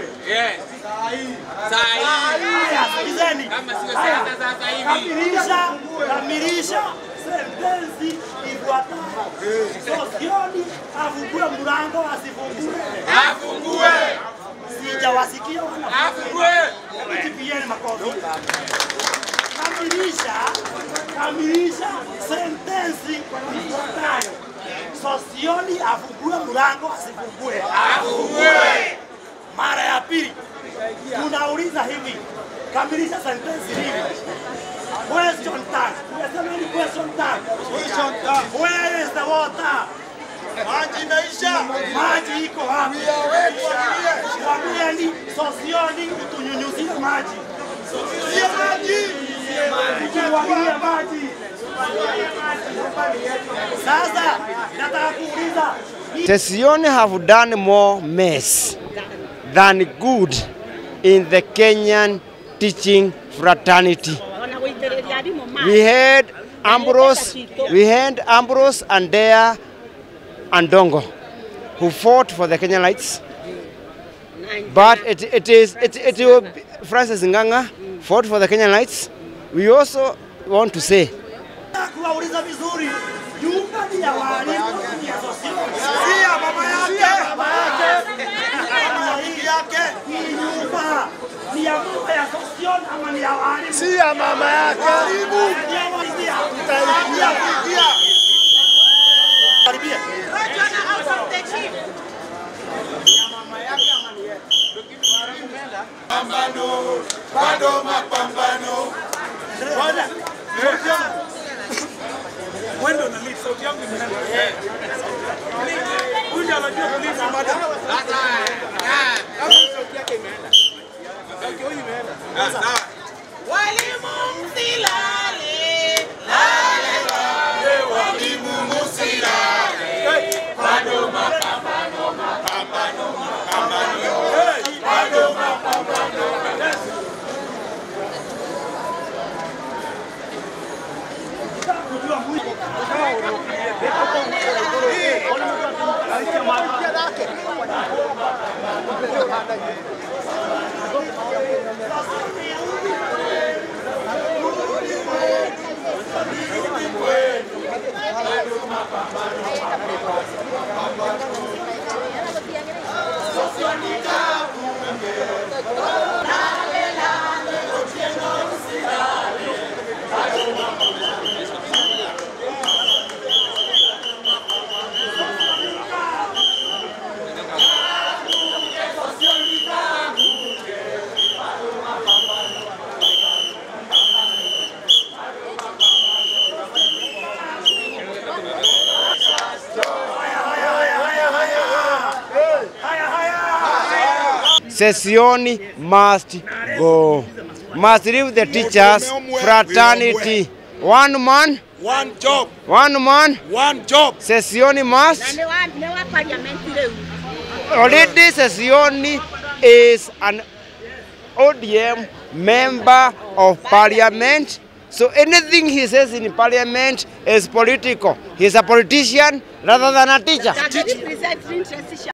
Yes. Saa hii. Haya, sikizeni. Kama sio Haya, siasa sasa hivi. Kamilisha, kamilisha sentensi ifuatayo. Sosioni afungue mlango asifungue. Afungue. Sijawasikia wana Afungue. Jipieni makofi. Kamilisha, kamilisha sentensi ifuatayo. Sosioni afungue mlango asifungue. Afungue. Mara ya pili tunauliza hivi, kamilisha sentensi hivi. Question tag. Unasema ni question tag. Where is the water? Maji imeisha. Maji iko wapi? Mwambieni sosioni utunyunyuzie maji. Sio maji. Tuwagie maji. Sasa nataka kuuliza Sesione have done more mess than good in the Kenyan teaching fraternity. wanaguitĩrĩria arimũ maĩ We had Ambrose, we had Ambrose and Dea Andongo who fought for the Kenyanites. But it, it is it, it will be, Francis Nganga fought for the Kenyanites. We also want to say kuwauliza vizuri, nyumba ni ya walimu ni ya sosioni. Si ya mama yake. Baba yake Bibi yake. hii nyumba ni ya mama ya sosioni ama ni ya walimu? Si ya mama yake. Karibu. Ni ya walimu. Utaingia kuingia. Karibia. Bado mapambano. Ngoja. Mwendo na lead. Sauti yangu imeenda. Huyu ndiye anajua kuliza madam. Sasa. ah, Sauti yake imeenda. Sauti huyu imeenda. ah, Sawa. Walimu msilale. Haya haya. Sesioni must go. Must leave the teachers fraternity. One man, One job. one man. One job. Sesioni must. nĩ wa nĩ wa pariamenti rĩu Already Sesioni is an ODM member of parliament. So anything he says in parliament is political. He's a politician rather than a teacher. That represent interest